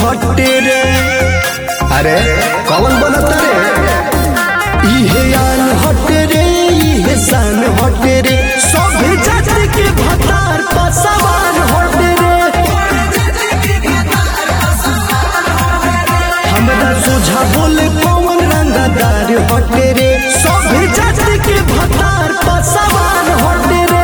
हटे रे अरे कौन बनता रे इहे आन हटे रे इहे शान हटे रे सब जाति के भतार पर सवार हटे रे हमरा सोझा बोले कौन रंगदार हटे रे सब जाति के भतार पर सवार हटे रे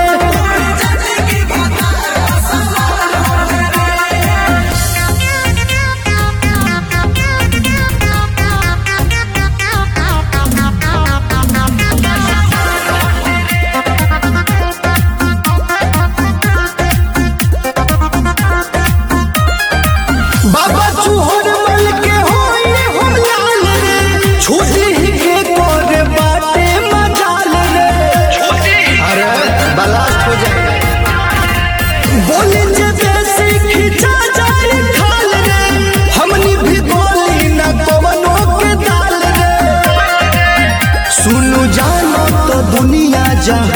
बाबा चूहर मल के होई हम लाल रे छोटी ही के कोरे बाटे मजाल रे अरे बलास्ट हो जाए बोले जे बेसी खिंचा जाए खाल रे हमनी भी बोली ना कवनो के दाल रे सुनु जानो तो दुनिया जहां